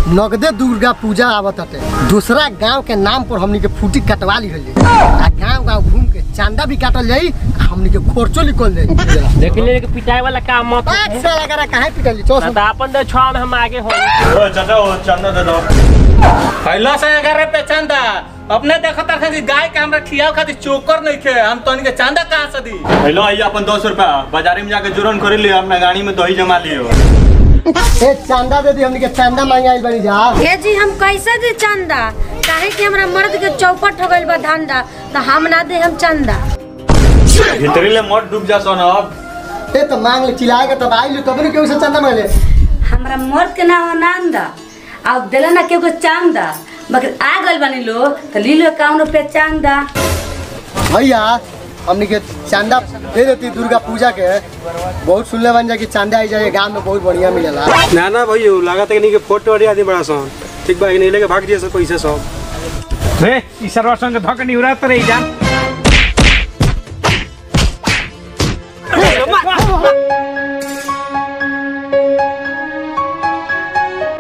नगदे दुर्गा पूजा आवत हटे दूसरा गांव के नाम पर हमनी के फूटी कटवा ली हल आ गांव गांव घूम के चांदा भी काटल जाई आ हमनी के खोरचो निकल जाई देख ले कि पिटाई वाला काम मत बात साला करा काहे पिटली चो ना तो अपन दे छुआ में हम आगे हो ओ चाचा ओ चंदा दे दो पहला से अगर पे चंदा अपने देखो तक कि गाय के हमरा खियाव खातिर चोकर नहीं खे हम तोनी के चंदा कहां से दी हेलो आइए अपन दो सौ रुपया बाजारी में जाके जुरन कर लियो अपना गाड़ी में दही जमा लियो ए चांदा दे दी हमनी के चांदा मांगे आइल बनी जा ये जी हम कैसे दे चंदा काहे कि हमरा मर्द के चौपट हो गइल बा धंधा तो हम ना दे हम चंदा भीतरी ले मत डूब जा सोना अब ए तो मांग ले चिल्लाएगा तब आइल तब ने केहू से चांदा मांगे हमरा मर्द के नाम आनंद अब दिला ना केगो चांदा मगर आ गइल बानी लोग तो ली लो काउन रुपया चांदा भैया हमनी के चांदा दे देती दुर्गा पूजा के बहुत सुनले बन जा कि चांदा आई जाए गांव में बहुत बढ़िया मिलेला ना ना भैया लागत है कि नहीं के फोटो वाली आदमी बड़ा सन ठीक बा कि नहीं लेके भाग दिए सब पैसे सब रे ई सर्वसंग धक नहीं उड़ा तो रही जा